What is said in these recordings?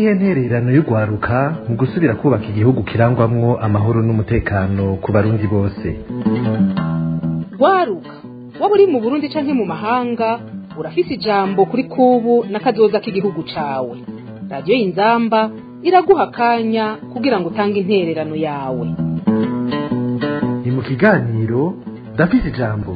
niyihe ntererano y'urwaruka mu gusubira kubaka igihugu kirangwamwo amahoro n'umutekano ku barundi bose rwaruka waba uri mu burundi canke mu mahanga urafise ijambo kuri kubu n'akazoza k'igihugu cawe radiyo y'inzamba iraguha akanya kugira ngo utange intererano yawe ni mu kiganiro ndafise ijambo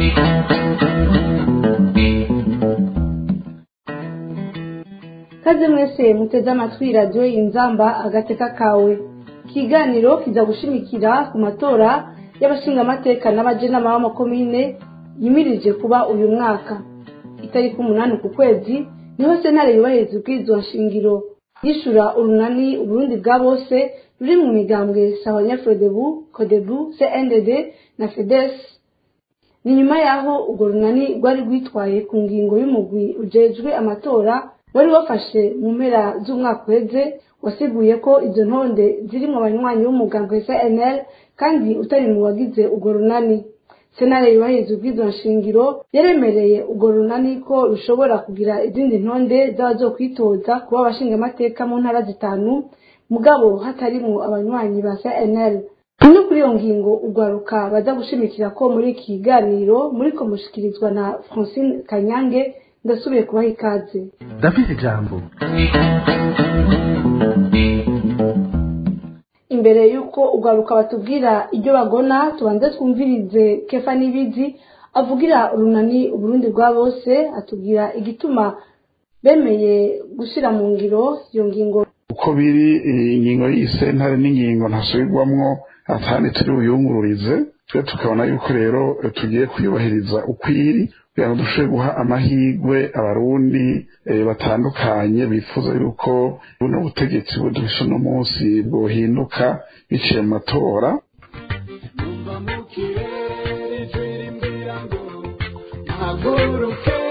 kaze mwese muteze amatwi radiyo inzamba agateka kawe ikiganiro kiza gushimikira ku matora y'abashingamateka n'abajenama b'amakomine yimirije kuba uyu mwaka itariki umunani ku kwezi niho sentare yubahiriza ubwirizwa nshingiro yishura urunani uburundi bwa bose ruri mu migambwe sawanyafrodebu kodebu cndd na fedes ni nyuma y'aho urwo runani rwari rwitwaye ku ngingo y'umugwi ujejwe amatora wari wafashe mu mpera z'umwaka uheze wasiguye ko izo ntonde zirimo abanywanyi b'umugambwe cnl kandi utari mu bagize urwo runani senare yubahiriza ubwizo nshingiro yaremereye urwo runani ko rushobora kugira izindi ntonde z'abazokwitoza kuba abashingamateka mu ntara zitanu mugabo hatarimwo abanywanyi ba cnl no kuri iyo ngingo urwaruka baza gushimikira ko muri iki kiganiro muriko mushikirizwa na francine kanyange ndasubiye kubaha ikaze ndafise ijambo imbere y'uko urwaruka batubwira ibyo bagona tubanze twumvirize kefa n'ibizi avugira urunani uburundi bwa bose atubwira igituma bemeye gushyira mu ngiro iyo ngingo uko biri ingingo y'isentare n'ingingo ntasubirwamwo atandi turi buyungururize twe tukabona yuko rero tugiye kuyubahiriza ukwiri kugira ngo dushobore guha amahirwe abarundi batandukanye bifuza yuko buno butegetsi budufishe uno munsi bwohinduka biciye mu matora haguruke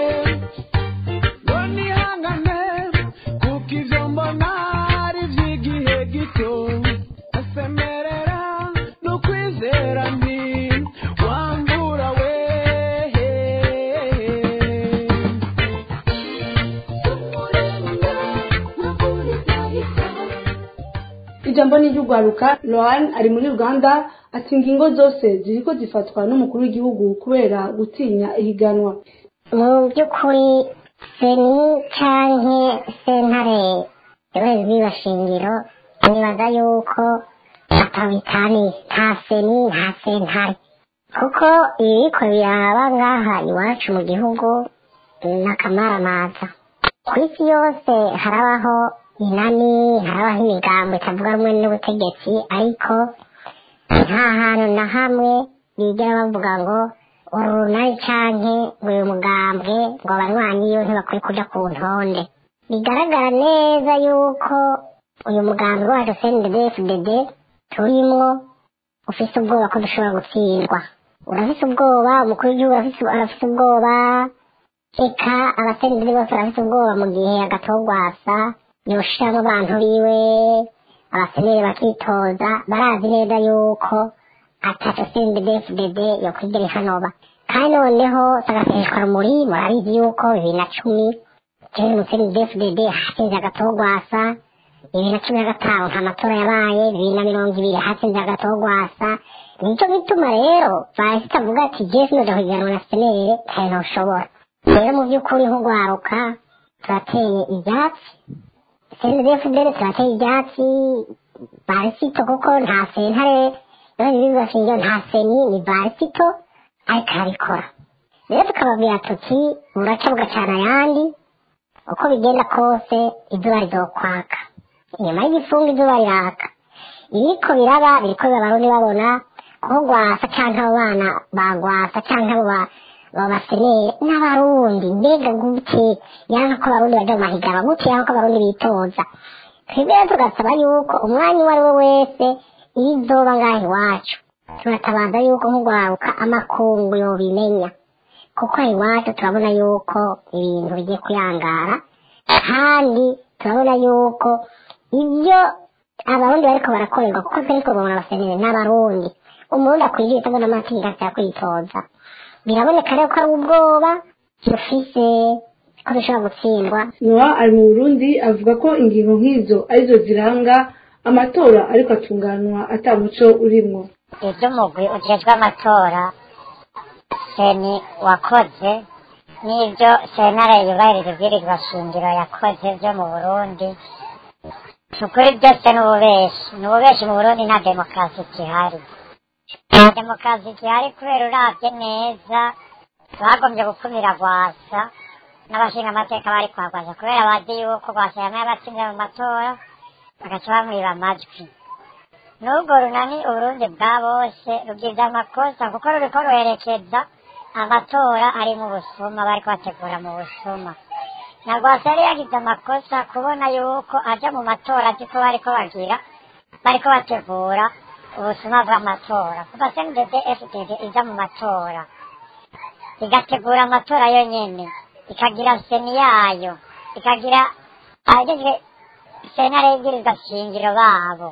nihangane kuko ivyo mbona ari ivy'igihe gito asemerera no kwizera nti wambura we ijambo ni iry'urwaruka lohan ari muri uganda ati ingingo zose ziriko zifatwa n'umukuru w'igihugu kubera gutinya ihiganwa mu by'ukuri seni canke sentare yohereza ibibashingiro nibaza yuko atabitani nta seni nta sentare kuko ibiriko biraba ngaha iwacu mu gihugu n'akamaramaza ku isi yose harabaho inani harabaho imigambo itavuga rumwe n'ubutegetsi ariko nta hantu na hamwe bigera bavuga ngo uru runani canke ngo uyu mugambwe ngo abanywanyi iyo ntibakwiye kuja ku ntonde bigaragara neza yuko uyu mugambwe wacu cndd turimwo ufise ubwoba ko dushobora gutsindwa urafise ubwoba umukuru w'igihugu arafise ubwoba eka abasenideri bose barafise ubwoba mu gihe agatogwasa yoshiramo abantu biwe abaseneri bakitoza barazi neza yuko ataco cndd yokwigera ihanoba kandi noneho sagaseshwa rumuri murabizi yuko bibiri na cumi jewe mu cndd hatsinze agatogwasa bibiri na cumi na gatanu nta matora yabaye bibiri na mirongo ibiri hatsinze agatogwasa nico gituma rero bahise itavuga ati jewe sinoja kugiranwa na senere kandi ntushobora rero mu by'ukuri nk'urwaruka turateye ibyatsi cndfdr turateye ibyatsi barisito kuko nta sentare none bibashingiro nta seni ni barisito ariko arabikora rero tukababwira tuti buraca bugacana ayandi uko bigenda kose izuba rizokwaka inyuma y'igifunga izuba riraka ibiriko biraba biriko biba abarundi babona ko gwasa canke abo bana bagwasa canke abo babasenere n'abarundi mbega gute yanka ko abarundi baja mu mahiganwa gute yanka ko abarundi bitoza twebwe rero tugasaba yuko umwanya uwo ari we wese iyo izoba ngaha iwacu turatabaza yuko nk'urwaruka amakungu yobimenya kuko iwacu turabona yuko ibintu bigiye kuyangara kandi turabona yuko ibyo abarundi bariko barakorerwa kuko twariko babona abasenere n'abarundi umurundi akwiriye itabona amategeko asaba kwitoza biraboneka rero ko ari ubwoba dufise ko dushobora gutsindwa nowa ari mu burundi avuga ko ingingo nk'izo arizo ziranga amatora ariko atunganwa ata muco urimwo ibyo umugwi ujejwe amatora seni wakoze n'ibyo sentare yubahiriza ibwirizwa shingiro yakoze byo mu burundi ukuri byose ni ububeshi ni ububeshi mu burundi nta demokarasi igihari nta demokarasi igihari kubera urabye neza bagombye gukumira rwasa n'abashinga amateka bari kwa rwasa kubera bazi yuko rwasa yamaye abatsinze mu matora bagaca bamwiba amajwi n'ubwo runani uburundi bwa bose rugize amakosa kuko ruriko ruherekeza amatora ari mu busuma bariko bategura mu busuma na rwasa yari yagize amakosa kubona yuko aja mu matora azi ko bariko bagira bariko bategura ubusuma bw'amatora kuva cndd fdd iza mu matora igategura amatora yonyene ikagira seni yayo ikagira abagejwe sentare y'ibwirizwa shingiro babo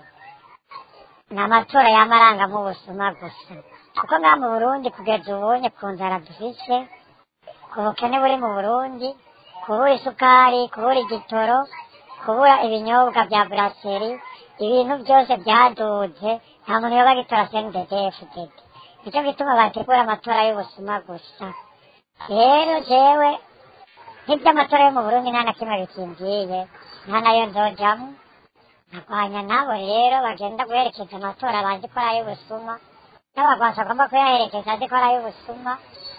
ni amatora y'amarangamo ubusuma gusa kuko ngaha mu burundi kugeza ubunye ku nzara dufise ku bukene buri mu burundi kubura isukari kubura igitoro kubura ibinyobwa bya buraseri ibintu byose byaduze nta muntu yoba agitora cnddd nicyo gituma bategura amatora y'ubusuma gusa rero jewe nk'iby'amatora yo mu burundi nta na kimwe bikingiye nta nayo nzojamo nkarwanya nabo rero bagenda guherekeza amatora bazi ko ari ay'ubusuma n'abagwasi bagomba kuyaherekeza azi ko ari ay'ubusuma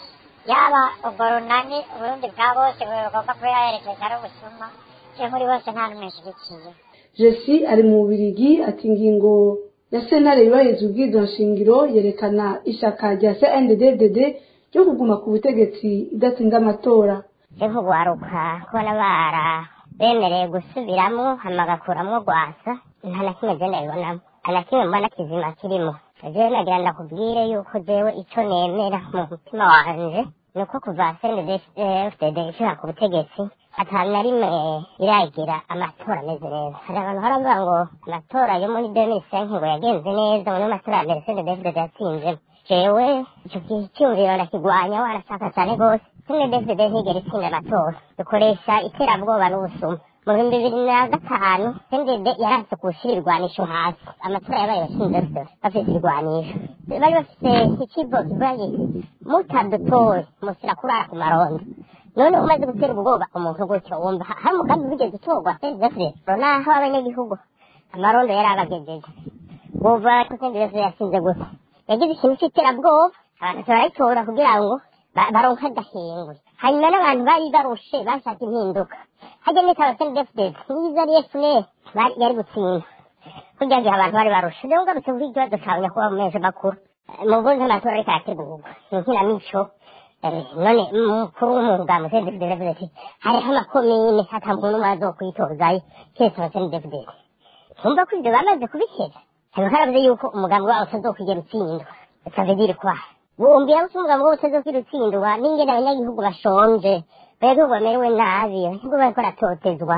yaba ubwo runani uburundi bwa bose bagomba kuyaherekeza ari ubusuma je muri bose nta n'umwe nshyigikiye jesi ari mu bubirigi ati ingingo ya sentare yubahiriza ubwirizwa shingiro yerekana ishaka rya cndd ryo kuguma ku butegetsi idatsinda amatora je nk'ugwaruka kubona bara bemereye gusubiramwo hama bagakuramwo rwasa nta na kimwe je ndabibonamo nta na kimwe mbona kizima kirimo jewe nagira ndakubwire yuko jewe ico nemera mu mutima wanje ni uko kuva cndfdd ishika ku butegetsi atanu na rimwe iragira amatora ameze neza hari abantu haravuga ngo amatora yo muri 2005 ngo yagenze neza ngo niyo matora ya mbere cndfdd yatsinzemo jewe ico cyumviro ndakigwanya warashaka cyane rwose cndfdd ntigera itsinda amatora dukoresha iterabwoba n'ubusuma mu bihumbi bibiri na gatanu cndd yaranse kuwushyira irwanisho hasi amatora yabaye bashinze bafite irwanisho bari bafite ikigo kivuga giti mutadutoye musira kurara ku marondo none umaze gutera ubwoba umuntu gutyo wumva ha- hari umugambi wigeze utorwa cndfdd naho abanyagihugu amarondo yari abagejeje wumva ko cndfdd yasinze gusa yagize ikintu cy'iterabwoba abantu barayitora kugira ngo ba- baronke adahengwe hanyuma n'abantu bari barushe bashaka impinduka hajya n'itaba cndfdd niyiza ari fpr bari- yari gutsinda kurya gihe abantu bari barushe rero ngarutse kuri ikibazo cawe nyakubahwa mu mezi makuru Eh, mu bundi amatora ariko arategurwa ni inkinamico Eh, none mukuru w'umwuga mu cndfdd yavuze ati hariho amakomine ata muntu n'umwe azokwitozayo keretse aba cndfdd tumva ko ibyo bamaze kubikeza hanyuma haravuze yuko umugambi wawe utazokwigera utsindwa utavugire kwa bumbira ko umugambi wawe utazokwigera utsindwa n'ingene abanyagihugu bashonje abanyagihugu bamerewe nabi abanyagihugu bariko baratotezwa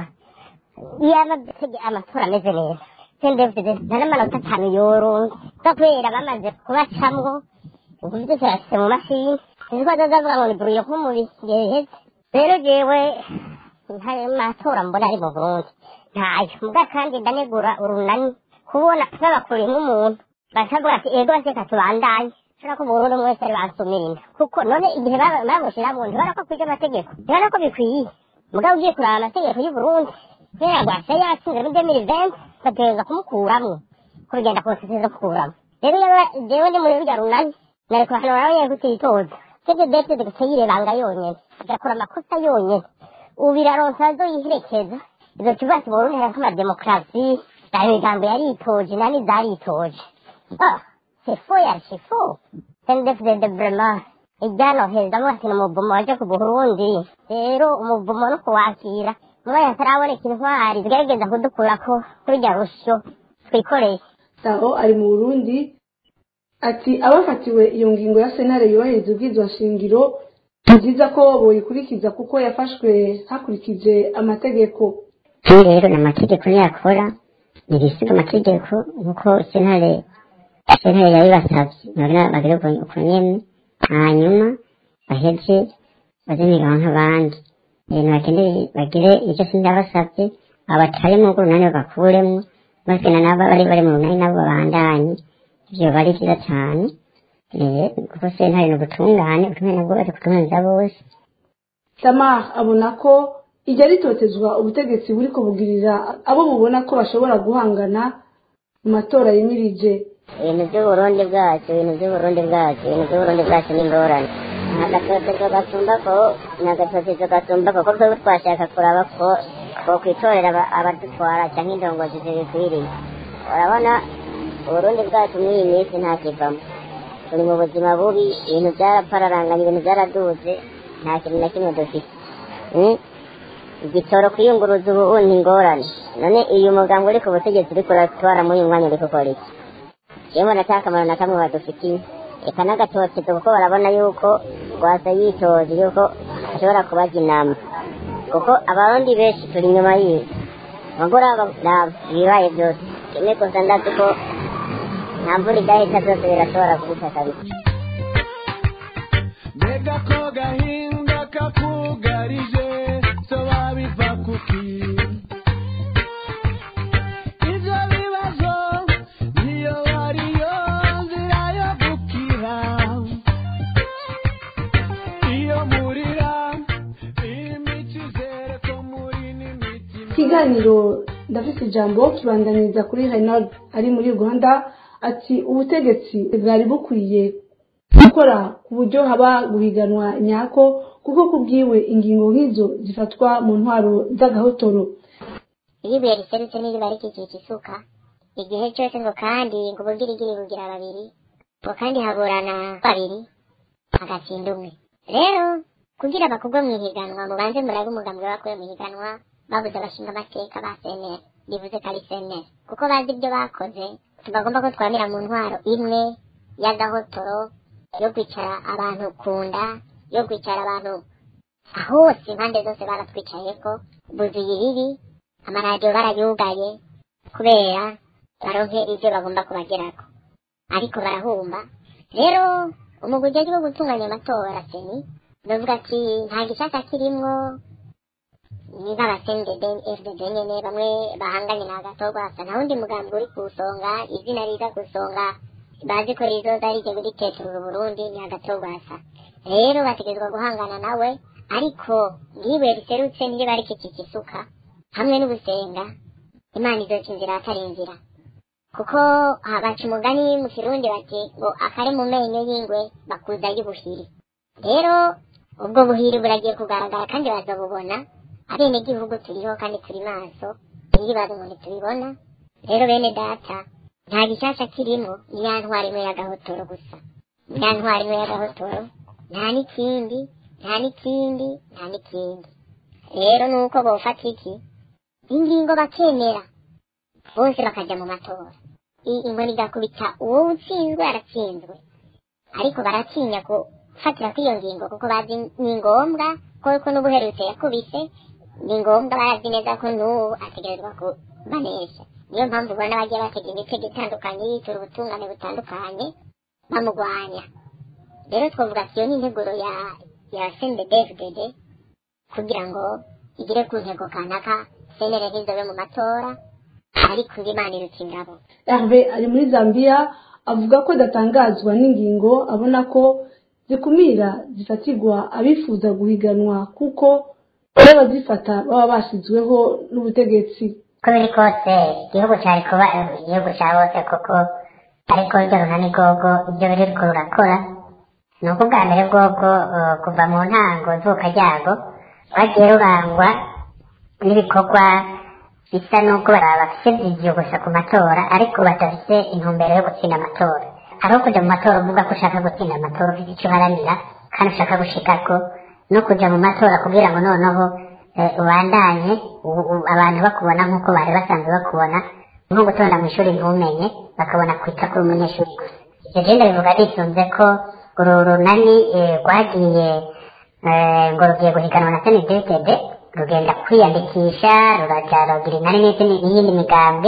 yaba amatora ameze neza cndfdd nta n'amanota atanu yoronse kubera bamaze kubacamwo ubu byose bashyize mu mashini sinzi ko bazavuga ngo ni buruyo nko mu bihe biheze rero jewe nta matora mbona ari mu burundi ntayo muga kandi ndanegura urunani kubona babakuriye nk'umuntu bakavuga ati ego baseka tubandanye shobora ko burundu umwe wese ari bansumira inda kuko none igihe baba- bamushiramwo ntibara ko kwije amategeko ntibara ko bikwiye mugabo ugiye kuraba amategeko y'uburundi kubera rwasa yatsinze muri demiri venti bategereza kumukuramwo ko bigenda kose teza kukuramwo rero yaba jewe ndi muri rurya runani nari kuhanura abanyene kutitoza sivyo dete gusa yirebanga yonyene agakora amakosa yonyene ubu iraronsa azoyiherekeza izo kivuga ati burundi hariko amademokarasi hari imigambo yaritoje nani zaritoje ah c'est faux yari c'est faux cndfdd vraiment iryanohezamwo ati ni umuvumo waje ku burundi rero umuvumo no kuwakira umwanya hataraboneka intwari zigerageza kudukurako kuri rya rusyo twikoreye aho ari mu burundi ati abafatiwe iyo ngingo ya senare yubahiriza ubwirizwa shingiro ni byiza ko boyikurikiza kuko yafashwe hakurikije amategeko kandi rero ni amategeko yakora ntibisiga amategeko nk'uko sentare sentare yabibasavye nabona bagire uko uko nyene hanyuma baheze baze migaho nk'abandi ibintu bakeneye bagire icyo sindabasabye abatari mu runani bakuremo basena nabo bari bari mu runani nabo babandanye ivyo bari vyiza cane eh, kuko sentare ni ubutungane ubutungane nabwo bari kutunganiza bose tamar abona ko iryo ritotezwa ubutegetsi buri kubugirira abo bubona ko bashobora guhangana mu matora yimirije ibintu by'uburundi bwacu ibintu by'uburundi bwacu ibintu by'uburundi bwacu ni ingorane agatotezo gasumba ko ni agatotezo gasumba ko kuko twebwe twashaka kuraba ko twokwitorera aba- abadutwara cyangwa indongozi zibikwiriye urabona uburundi bwacu muri iyi minsi nta kivamo turi mu buzima bubi ibintu byarapararanganye ibintu byaraduze nta kintu na kimwe dufite Mm? igitoro kwiyunguruza ubu ni ingorane none uyu mugambi uri ku butegetsi uriko uratwara muri uyu mwanya uri gukora iki yewe nta akamaro na kamwe badufitiye reka n'agatotezo kuko barabona yuko rwasa yitoje yuko ashobora kubaza inama kuko abarundi benshi turi inyuma yiwe bagora ibibaye byose rimwe gusa ndazi ko nta mvura idahita byose birashobora kubita kabisa mbega ko gahinda kakugarije soba biva kuki ibyo bibazo niyo ariyo nzira yo gukira iyo murira imikizere ko muri n'imitima ikiganiro ndafite ijambo kibandanyiriza kuri Reynald ari muri Uganda ati ubutegetsi bwari bukwiye gukora ku buryo haba guhiganwa nyako kuko kubwiwe ingingo nk'izo zifatwa mu ntwaro z'agahotoro iyo ibuye riserutse n'iriba rikikije isuka igihe cyose ngo kandi ngo ubugirigiri bugira babiri ngo kandi haburana babiri hagatsinda umwe rero kugira bakugwe mu ihiganwa mubanze murabe umugambwe bakuye mu ihiganwa babuze abashinga amateka ba seneri bivuze ko ari seneri kuko bazi ibyo bakoze tubagomba ko twamira mu ntwaro imwe y'agahotoro yo kwicara abantu ku nda yo kwicara abantu hose impande zose baratwicayeko buzuye ibibi amaradiyo barayugaye kubera baronke ibyo bagomba kubagerako ariko barahumba rero umugwi ujejwe gutunganya amatora seni ndavuga ati nta gishaka kirimwo ni nk'abasendede fdd nyene bamwe bahanganye na gatogwasa nta wundi mugambi uri ku isonga izina riza ku isonga bazi ko rizoza rije riteturura uburundi ni agatogwasa rero bategerezwa guhangana nawe ariko ngiwe riserutse niriba rikikije isuka hamwe n'ubusenga imana izoca inzira atari inzira kuko ah, baca umugani mu kirundi bati ngo akari mu menyo y'ingwe bakuza y'ubuhiri rero ubwo buhiri buragiye kugaragara kandi bazabubona abenegihugu turiho kandi turi maso ntiribaze ngo ntitubibona rero bene data nta gishyashya kirimo ni ya ntwari imwe y'agahotoro gusa ni ya ntwari imwe y'agahotoro nta n'ikindi nta n'ikindi nta n'ikindi rero ni uko bofata iki ingingo bakemera bose bakajya mu matora I- inkoni igakubita uwo utsinzwe aratsinzwe ariko baratinya gufatira kuri iyo ngingo kuko bazi ni ngombwa kuko n'ubuherutse yakubise ni ngombwa barazi neza ko n'ubu ategerezwa kubanesha niyo mpamvu ubona bagiye batega imitego itandukanye yitura ubutungane butandukanye bamugwanya rero twavuga ati iyo ni integuro ya ya sendedefdede kugira ngo igere ku ntego kanaka senere ntizobe mu matora ariko ngo imana iruta ingabo Herve ari muri Zambia avuga ko adatangazwa n'ingingo abona ko zikumira zifatirwa abifuza guhiganwa kuko n'abazifata baba bashyizweho n'ubutegetsi uko biri kose igihugu cyari kuba igihugu cya bose kuko ariko ibyo runani gogo ibyo biri rurakora ni uko ubwa mbere bwobwo eh, kuva mu ntango zuka ryago rwagiye rurangwa n'ibikorwa bisa n'uko bafite igihe gusa ku matora ariko badafite intumbero yo gutsinda amatora hariho kujya mu matora uvuga ko ushaka gutsinda amatora ufite icyo uharanira kandi ushaka gushikako no kujya mu matora kugira ngo noneho eh, ubandanye u- u- abantu bakubona nk'uko bari basanzwe bakubona nko gutonda mu ishuri ntumenye bakabona kwita kuri umunyeshuri gusa ibyo genda bivuga bisunze ko uru runani eh, rwagiye eh, ngo rugiye guhiganwa na senedetd rugenda kwiyandikisha ruraja rugira inani n'izindi n'iyindi migambwe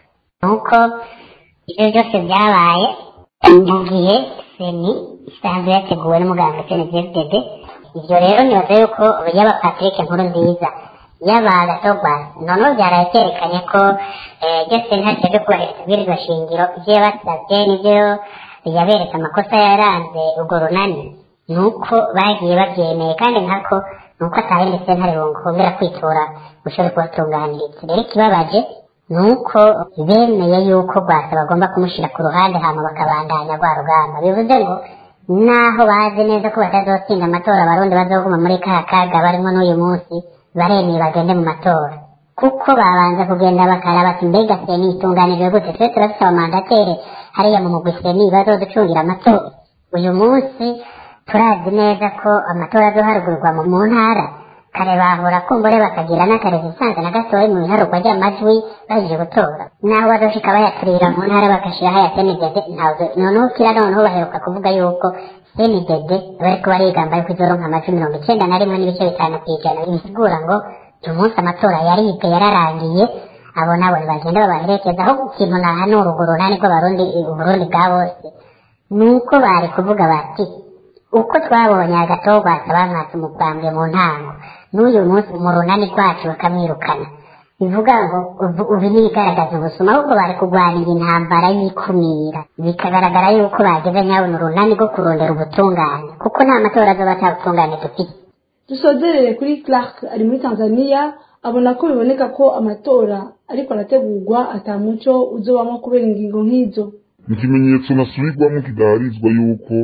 nuko ibyo byose byabaye mu gihe seni isanzwe yateguwe n'umuganga senedetd ivyo rero nibaza yuko yaba patrick nkuru nziza yaba gatogwa noneho byaraye byerekanye ko iryo sentare ryo kubahiriza ibwirizwa shingiro ivyo yabasavye n'ivyo yaberetse amakosa yaranze urwo runani ni uko bagiye babyemeye kandi nkako ni uko atahindi sentare bongera kwitura ushobora kubatunganiriza rero ikibabaje ni uko bemeye yuko rwasa bagomba kumushyira ku ruhande hama bakabandanya rwa rugamba bivuze ngo naho bazi neza ko batazotsinda amatora abarundi bazoguma muri ka kaga barimo n'uyu munsi baremeye bagende mu matora kuko babanza kugenda bakaraba ati mbega seni itunganijwe gute twe turafite abamandatere hariya mu mugwi seni bazoducungira amatora uyu munsi turazi neza ko amatora azoharugurwa mu mu ntara kare bahura kumbure bakagira n'akarezistanse na gatoya mu biharugwa ry'amajwi baje gutora naho bazoshika bayaturira mu ntara bagashiraho ya senidede ntabwo noneho kira noneho baheruka kuvuga yuko senidede bariko barigamba yuko izoronka amajwi mirongo icenda na rimwe n'ibice bitanu kw'ijana bisigura ngo uyu munsi amatora yaribwe yararangiye abo nabo ntibagenda babaherekeza aho ikintu nahanura urwo runani rw'abarundi uburundi bwa bose ni uko bari kuvuga bati uko twabonye agatorwa bamwatse umugambwe mu ntango n'uyu munsi mu runani rwacu bakamwirukana bivuga ngo ubu- ubu n'ibigaragaza ubusuma ahubwo bari kurwanira intambara y'ikumira bikagaragara yuko bageze nyabona urunani rwo kurondera ubutungane kuko nta matora azoba atabutungane dufite dusozerere kuri clark ari muri tanzania abona ko biboneka ko amatora ariko arategurwa atamuco uzobamwo kubera ingingo nk'izo ni ikimenyetso nasubirwamo kidaharizwa yuko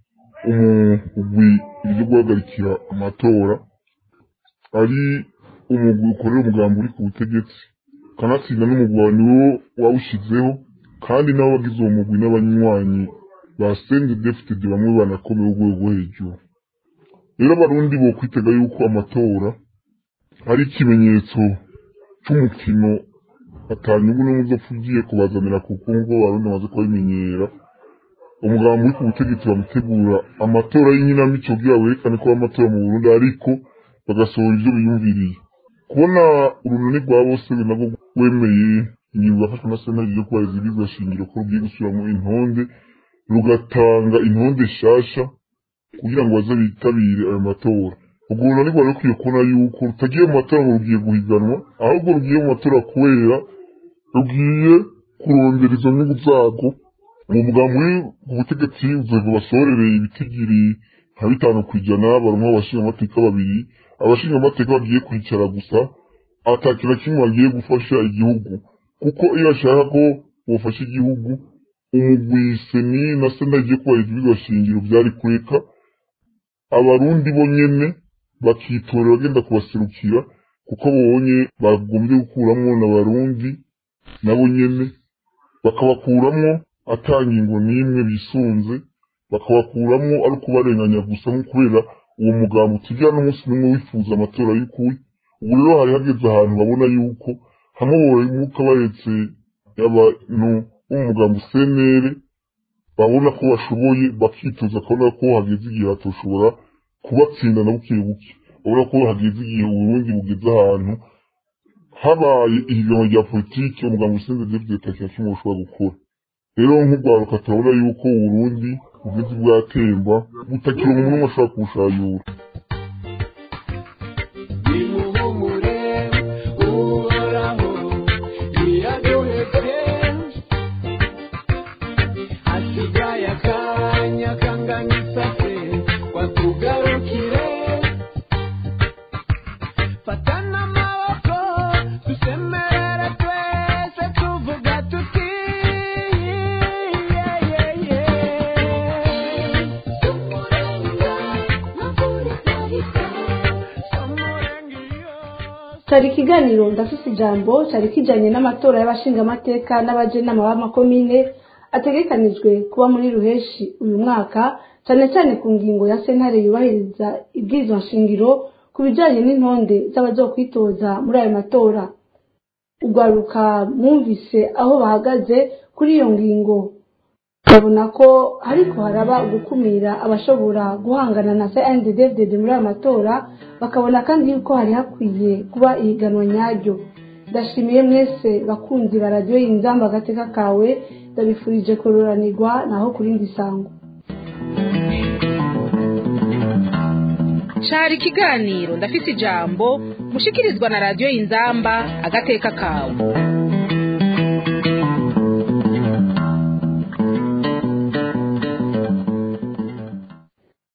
umugwi uje guhagarikira amatora ari umugwi ukorera umugambi uri ku butegetsi kanatsinda n'umugwi wawe niwo wawushizeho kandi nabo bagize uwo mugwi n'abanywanyi ba sende defitedi bamwe banakomeye urwego rwo hejuru rero abarundi bo kwitega yuko amatora ari ikimenyetso c'umukino atanyungu n'umwe uzopfa ugiye kubazanira kuko nk'uko abarundi bamaze kubabimenyera umugambi uri ku butegetsi bamutegura amatora y'inkinamico kugira werekane ko ari amatora mu burundi ariko bagasohora ibyo biyumviriye kubona urunani rwa bose nabwo rwemeye ingingo yafashwe na sentare yo kubahiriza ibwirizwa shingiro ko rugiye gusubiramo intonde rugatanga intonde nshasha kugira ngo baze bitabire ayo matora ubwo runani rwari rukwiye kubona yuko rutagiye mu matora ngo rugiye guhiganwa ahubwo rugiye mu matora kubera rugiye kurondera izo nyungu zarwo uwo mugambi uri ku butegetsi uzoza basorereye ibitigiri nka bitanu ku ijana barumwe abashinga amateka babiri abashinga amateka bagiye kwicara gusa atakintu na kimwe bagiye gufasha igihugu kuko iyo bashaka ko bufasha igihugu umugwi seni na sena igiye kubahiriza ibigwa shingiro byari kureka abarundi bo nyene bakitorera bagenda kubaserukira kuko babonye bagombye gukuramwo n'abarundi nabo nyene bakabakuramwo ata ngingo n'imwe bisunze bakabakuramwo ari ukubarenganya gusa nko kubera uwo mugambi utigira n'umunsi n'umwe wifuza amatora y'ukuri ubu rero hari hageze ahantu babona yuko hamwe bomuka bahetse abantu bo mu mugambi senere babona ko bashoboye bakitoza akabona ko hageze igihe hatoshobora kubatsinda na buke buke babona ko hageze igihe uburundi bugeze ahantu habaye ihiganwa rya politiki umugambi usenze david takiya kimwe bushobora gukora rero nk'urwaruka turabona yuko uburundi bugeze bwatemba butakira umuntu umwe ashobora kubushayura nimuhumure uhoraho ntiyaduhebye hasigaye akanya kangana isase watugarukire fatana amaboko dusemerere twese tuvuga tuti yeah, yeah, yeah. cyari ikiganiro ndafise ijambo cyari kijanye n'amatora y'abashingamateka n'abajenama b'amakomine ategekanijwe kuba muri ruheshi uyu mwaka cyane cyane ku ngingo ya sentare yubahiriza ibwirizwa nshingiro ku bijanye n'intonde z'abazokwitoza muri ayo matora urwaruka mwumvise aho bahagaze kuri iyo ngingo babona ko ariko haraba gukumira abashobora guhangana na CNDD-FDD muri aya matora bakabona kandi yuko hari hakwiye kuba ihiganwa nyaryo ndashimiye mwese bakunzi ba radiyo y'inzamba agateka kawe ndabifurije kururanirwa naho ku rindi sango cari ikiganiro ndafise ijambo mushikirizwa na radiyo y'inzamba agateka kawe